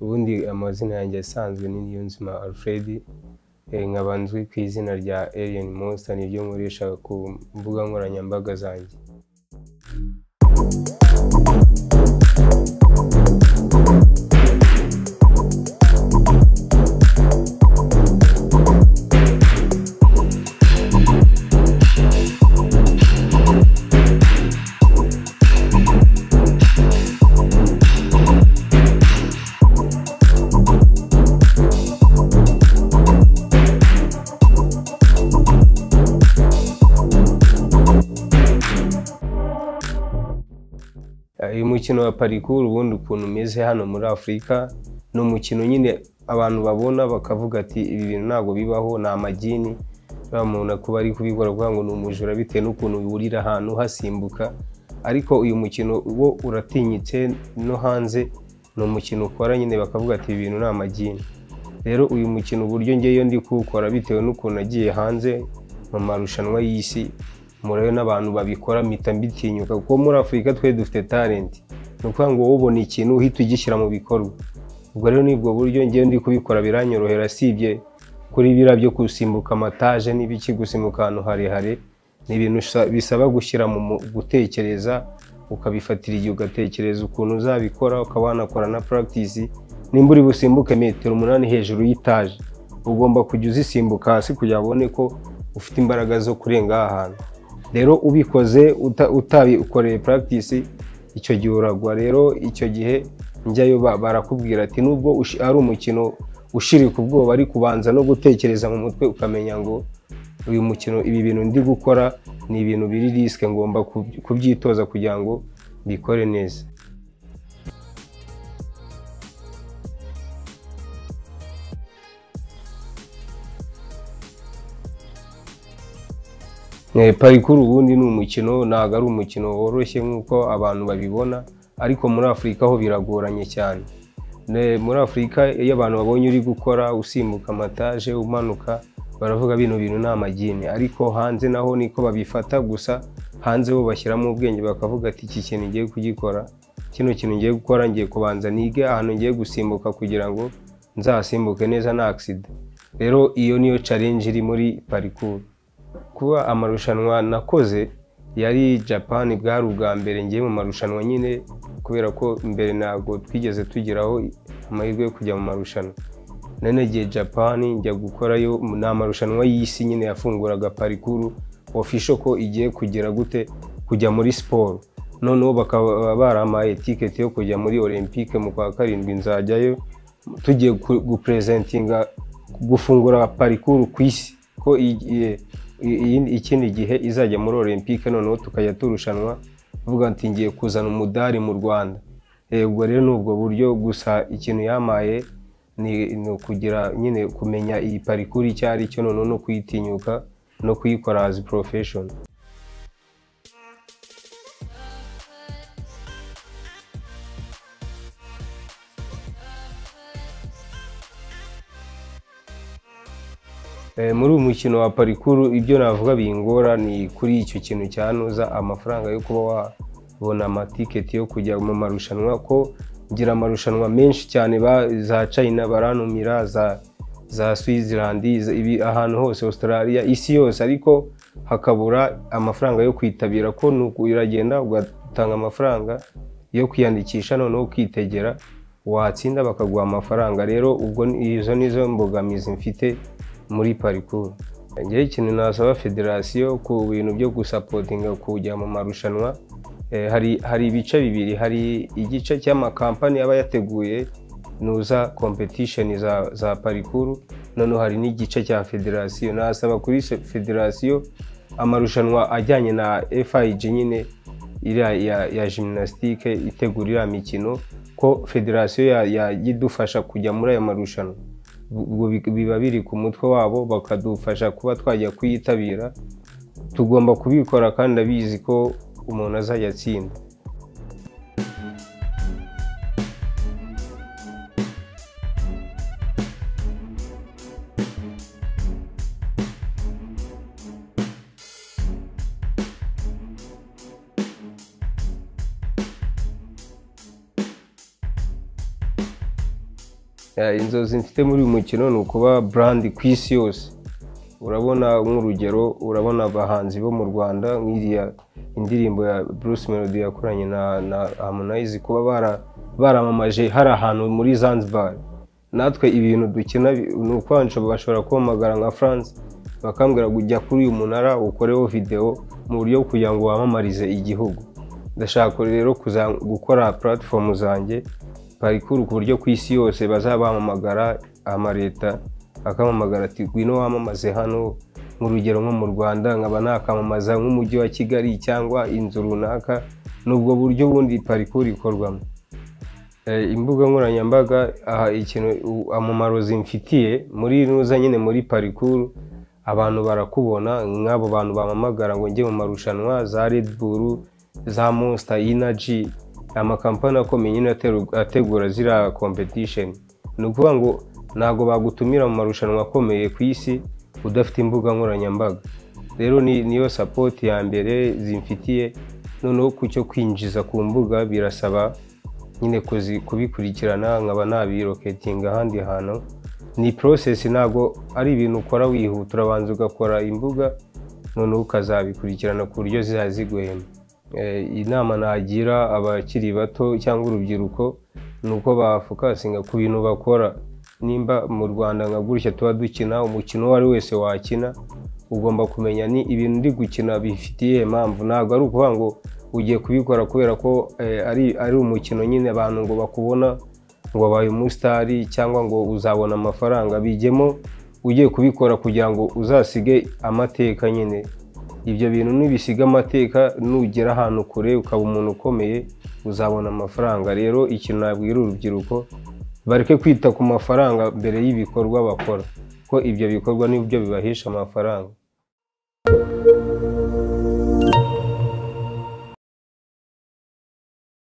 ubundi amazina yanjye asanzwe ni Niyonzima Alfred eh, nkaba nzwi ku izina rya Alien Monster niryo nkoresha ku mbuga nkoranyambaga zanjye Eh, uyu mukino wa parikuru ubundi ukuntu umeze hano muri afurika ni umukino nyine abantu babona bakavuga ati ibi bintu ntabwo bibaho ni amagini uriya muntu kuba ari kubikora kugira ngo ni umujura bitewe n'ukuntu wurira ahantu hasimbuka ariko uyu mukino wo uratinyitse no hanze ni umukino ukora nyine bakavuga ati ibi bintu ni amagini rero uyu mukino uburyo ngeyo ndi kuwukora bitewe n'ukuntu nagiye hanze mu marushanwa y'isi murayo n'abantu babikora mpita mbitinyuka kuko muri afurika twe dufite talent ni ukuvuga ngo wowe ubona ikintu uhita ugishyira mu bikorwa ubwo rero ni ubwo buryo ngewe ndi kubikora biranyorohera sibye kuri biriya byo gusimbuka amataje n'ibiki gusimbuka ahantu harehare ni ibintu usa- bisaba gushyira mu mu gutekereza ukabifatira igihe ugatekereza ukuntu uzabikora ukaba wanakora na practice nimba uri busimbuke metero umunani hejuru y'itaje ugomba kujya uzisimbuka hasi kugira abone ko ufite imbaraga zo kurenga aha hantu rero ubikoze uta- utabikoreye practice icyo gihe uragwa rero icyo gihe njyayo ba- barakubwira ati nubwo ushi- ari umukino ushirika ubwoba ariko ubanza no gutekereza mu mutwe ukamenya ngo uyu mukino ibi bintu ndi gukora ni ibintu biri risike ngomba kub- kubyitoza kugira ngo mbikore neza Eh, parikuru ubundi ni umukino ntabwo ari umukino woroshye nk'uko abantu babibona ariko muri afurika ho biragoranye cyane Ne- muri afurika iyo abantu babonye uri gukora usimbuka amataje umanuka baravuga bino bintu ni amagini ariko hanze naho niko babifata gusa hanze bo bashyiramo ubwenge bakavuga ati iki kintu ngiye kugikora kino kintu ngiye gukora ngiye kubanza nige ahantu ngiye gusimbuka kugira ngo nzasimbuke neza nta agisida rero iyo niyo challenge iri muri parikuru kuba amarushanwa nakoze yari japan bwari ubwa mbere ngiye mu marushanwa nyine kubera ko mbere ntabwo twigeze tugeraho amahirwe yo kujya mu marushanwa none gihe japan njya gukorayo ni amarushanwa y'isi nyine yafunguraga parikuru ofisho ko igiye kugera gute kujya muri siporo noneho bakaba barampaye tiketi yo kujya muri olympique mu kwa karindwi nzajyayo tugiye ku- gupresentinga gufungura parikuru ku isi ko i- i- i- ikindi gihe izajya muri olympique noneho tukajya turushanwa tuvuga ati ngiye kuzana umudari mu rwanda Eh, ubwo rero ni ubwo buryo gusa ikintu yamaye ni ni ukugira nyine kumenya iyi parikuru icyo ari cyo noneho no kuyitinyuka no kuyikora as profession Eh, muri uyu mukino wa parikuru ibyo navuga bingora ni kuri icyo kintu cyantuza amafaranga yo kuba wabona amatiketi yo kujya mu marushanwa ko ngira amarushanwa menshi cyane ba- za china barantumira za za switzerland za- ibi ahantu hose australia isi yose ariko hakabura amafaranga yo kwitabira ko ni uku- uragenda ugatanga amafaranga yo kwiyandikisha noneho ukitegera watsinda bakaguha amafaranga rero ubwo ni- izo nizo mbogamizi mfite muri parikuru ngewe ikintu nasaba federasiyo ku bintu byo gusapotinga kujya mu marushanwa eh, hari hari ibice bibiri hari igice cy'amakampani aba yateguye nuza kompetisheni za, za parikuru noneho hari n'igice cya federasiyo nasaba kuri se- federasiyo amarushanwa ajyanye na FIG nyine iriya ya, ya gymnastique itegura iriya mikino ko federasiyo ya- yayidufasha kujya muri ayo marushanwa ubwo bi- biba biri ku mutwe wabo bakadufasha kuba twajya kuyitabira tugomba kubikora kandi abizi ko umuntu azajya atsinda Eh, inzozi mfite muri uyu mukino ni ukuba brand ku isi yose urabona nk'urugero urabona abahanzi bo mu rwanda nk'iriya indirimbo ya bruce melody yakoranye na, na harmonize kuba bara- baramamaje hari ahantu muri zanzibar natwe ibintu dukina bi- ni ukwanca bashobora kumpamagara nka france bakambwira ngo ujya kuri uyu munara ukoreho videwo mu buryo bwo kugira ngo wamamarize igihugu ndashaka rero kuza- gukora platform zanjye parikuru ku buryo ku isi yose bazabamamagara amaleta akamamagara ati ngwino wamamaze hano nk'urugero nko mu rwanda nkaba nakamamaza nk'umujyi wa kigali cyangwa inzu runaka ni ubwo buryo bundi parikuru ikorwamo Eh, imbuga nkoranyambaga aha ikintu u- umumaro zimfitiye muri nuza nyine muri parikuru abantu barakubona nk'abo bantu bamamagara ngo njye mu marushanwa za Red Bull za Monster Energy amakampani akomeye nyine ateru- ategura ziriya competition ni ukuvuga ngo ntabwo bagutumira mu marushanwa akomeye ku isi udafite imbuga nkoranyambaga rero ni niyo sapoti ya mbere zimfitiye noneho ku cyo kwinjiza ku mbuga birasaba nyine kuzi- kubikurikirana nkaba nabiroketinga ahandi hantu ni process ntabwo ari ibintu ukora wihuta urabanza ugakora imbuga noneho ukazabikurikirana ku buryo zizajya ziguhema Eh, inama nagira abakiri bato cyangwa urubyiruko ni uko bafokasinga ku bintu bakora nimba mu rwanda nka gutya tuba dukina umukino uwo ari we wese wakina ugomba kumenya ni ibintu ndi gukina bifitiye impamvu ntabwo ari ukuvuga ngo ugiye kubikora kubera ko eh, ari, ari umukino nyine abantu ngo bakubona ngo wabaye umusitari cyangwa ngo uzabona amafaranga bijyemo ugiye kubikora kugira ngo uzasige amateka nyine ibyo bintu nibisiga amateka nugera ahantu kure ukaba umuntu ukomeye uzabona amafaranga rero ikintu nabwira urubyiruko bareke kwita ku mafaranga mbere y'ibikorwa bakora ko ibyo bikorwa nibyo bibahesha amafaranga